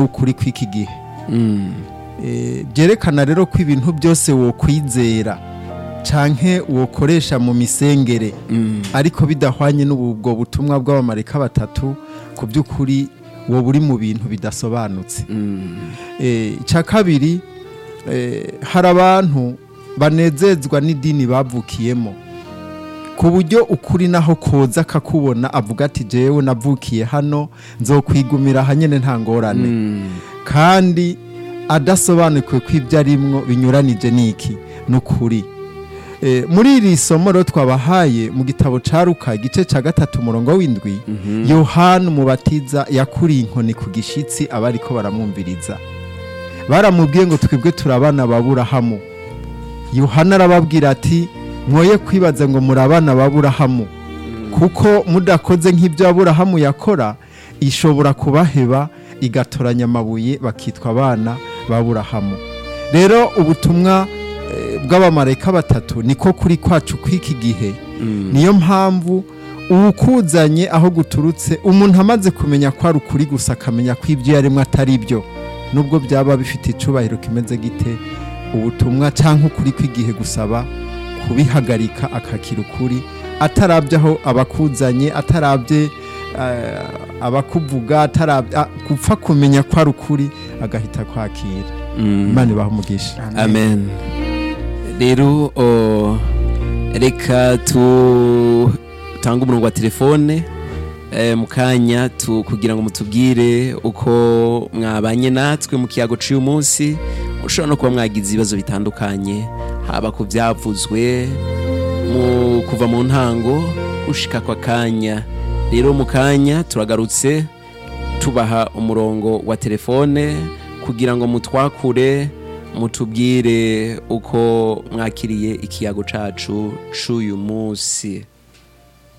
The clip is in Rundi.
ukuri kw'iki gihe Mm. Eh, byerekana rero ko ibintu byose wokwizera canke wokoresha mu misengere Mm. ariko bidahwanye n'ubwo butumwa bw'abamarika batatu ku by'ukuri woba uri mu bintu bidasobanutse Mm. Eh, icya kabiri eh, hari abantu banezezwa n'idini bavukiyemo ku buryo ukuri naho koza akakubona avuga ati jewe navukiye hano nzokwigumira hanyine nta ngorane Mm. kandi adasobanukiwe ko ibyo arimwo binyuranije n'iki ni ukuri Eh, muri iri somo rero twabahaye mu gitabo ca Luka igice ca gatatu umurongo w'indwi Mhm. yohana umubatiza yakuriye inkoni ku gishitsi aba ariko baramwumviriza baramubwiye ngo twebwe turabana baburahamu yohana arababwira ati mwoye kwibaza ngo muri abana baburahamu kuko mudakoze nk'ibyo aburahamu yakora ishobora kubaheba igatoranya amabuye bakitwa abana baburahamu rero ubutumwa eh, bw'abamarayika batatu niko kuri kwacu kw'iki gihe Mm. niyo mpamvu uwukuzanye aho guturutse umuntu amaze kumenya ko ari ukuri gusa akamenya ko ibyo yaremwe atari byo nubwo byaba bifite icubahiro kimeze gite ubutumwa cyangwa ukuri kw'igihe gusaba kubihagarika akakira ukuri atarabye aho abakuzanye atarabye eh, abakuvuga atarabye ah, gupfa kumenya ko ari ukuri agahita kwakira Mm. imana ibaha umugisha amen rero o, reka tutange umurongo wa telefone eh, mu kanya tu- kugira ngo mutubwire uko mwabanye natwe mu kiyago cy'uyu munsi mushobora no kuba mwagize ibibazo bitandukanye haba ku byavuzwe mu kuva mu ntango gushika kwa kanya rero mu kanya turagarutse tubaha umurongo wa telefone kugira ngo mutwakure mutubwire uko mwakiriye ikiyago cacu c'uyu munsi